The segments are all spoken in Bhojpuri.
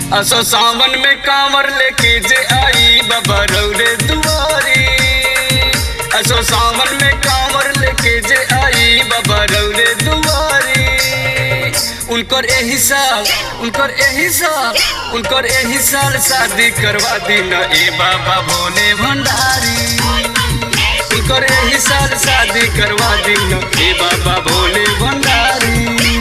असो सावन में कांवर लेके जे आई बाबा रौरे दुआरी असो सावन में कांवर लेके जे आई बाबा रौरे दुआरी उनकर एही साल उनकर एही साल उनकर एही साल शादी करवा दी न ए बाबा भोले भंडारी उनकर एही साल शादी करवा दी न ए बाबा भोले भंडारी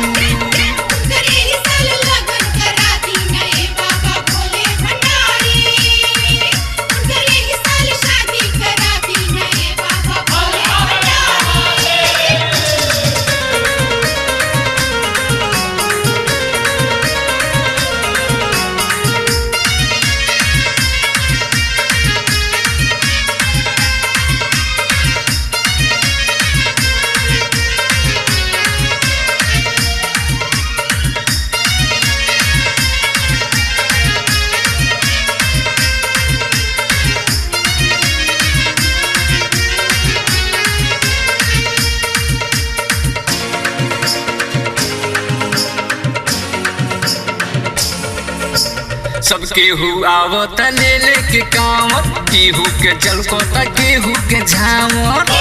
सबके हु आवत ले लेके कांवर केहू के जलको त केहू के झावर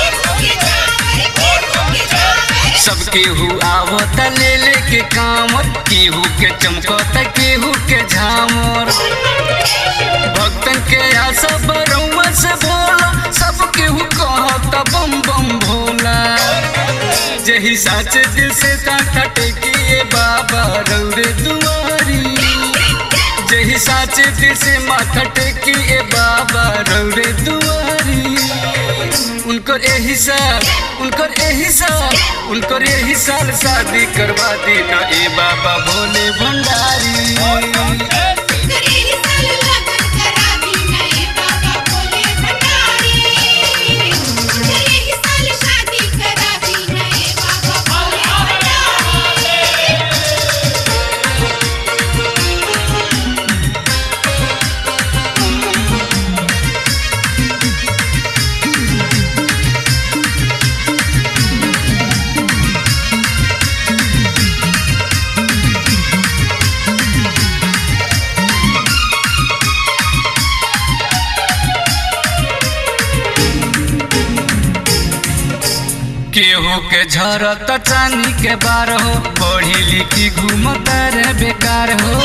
सबके हु आवत ले लेके कांवर केहू के चमको त केहू के झावर भक्तन के आशा बरौआ से भोला सब केहू कहत बम बम भोला जही साचे दिल से कांठा टेकिए बाबा रौरे दुआरी जही साचे दिल से माथा टेकी ए बाबा रौरे दुआरी उनकर एही साल उनकर एही साल उनकर एही साल शादी करवा दी न ए बाबा भोले भंडारी केहू के झरत चानी के बार हो पढ़ी लिखी घूमत रे बेकार हो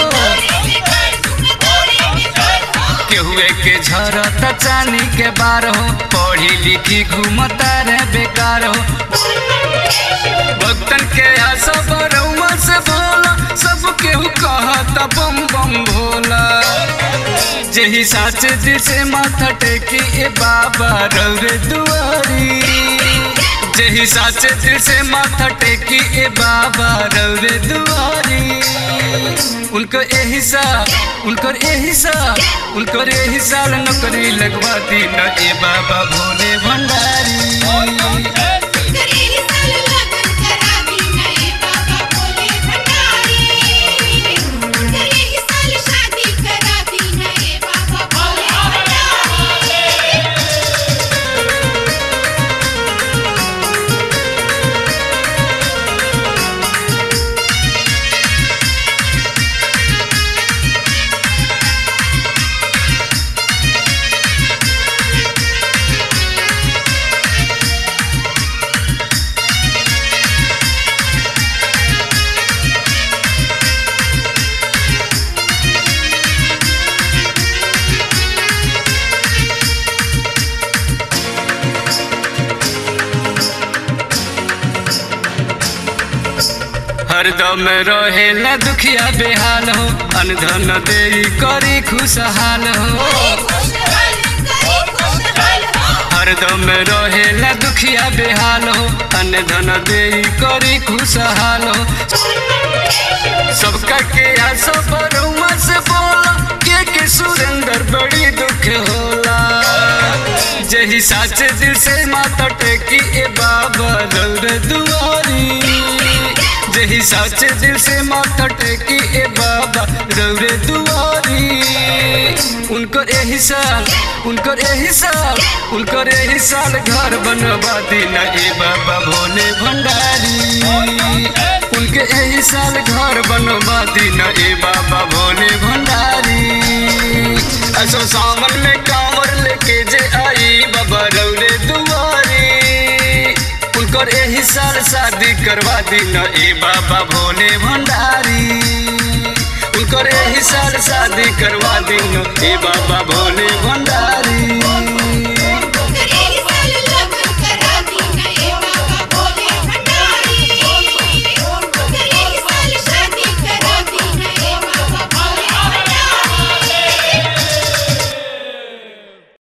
केहुए के झरत चानी के बार हो पढ़ी लिखी घूमत रे बेकार हो भक्तन के आशा बरौआ से भोला सब केहू कहत बम बम भोला जही साचे दिल से माथा टेकी ए बाबा रौरे दुआरी जही साचे दिल से माथा टेकी ए बाबा रौरे दुआरी उनको एही साल उनकर एही साल उनकर एही साल नौकरी लगवा दी न ए बाबा भोले भंडारी हरदम रहे न दुखिया बेहाल हो अनधन दे करी खुशहाल हो हरदम रहे न दुखिया बेहाल हो अनधन दे करी खुशहाल हो सबका के आशा बरुआ से बोला के के सुरेंद्र बड़ी दुख होला जही साचे दिल से माता टेकी ए बाबा रौर दुआरी जही साचे दिल से माथा टेकी ए बाबा रौरे दुआरी उनकर एही साल उनकर एही साल उनकर एही साल घर बनवा दीना ए बाबा भोले भंडारी उनके एही साल घर बनवा दीना ए बाबा भोले भंडारी असो सावन में कांवर लेके जे आई बाबा रौरे दुआरी उनकर एही साल शादी करवा दी न ए बाबा भोले भंडारी उनकर एही साल शादी करवा दी न ए बाबा भोले भंडारी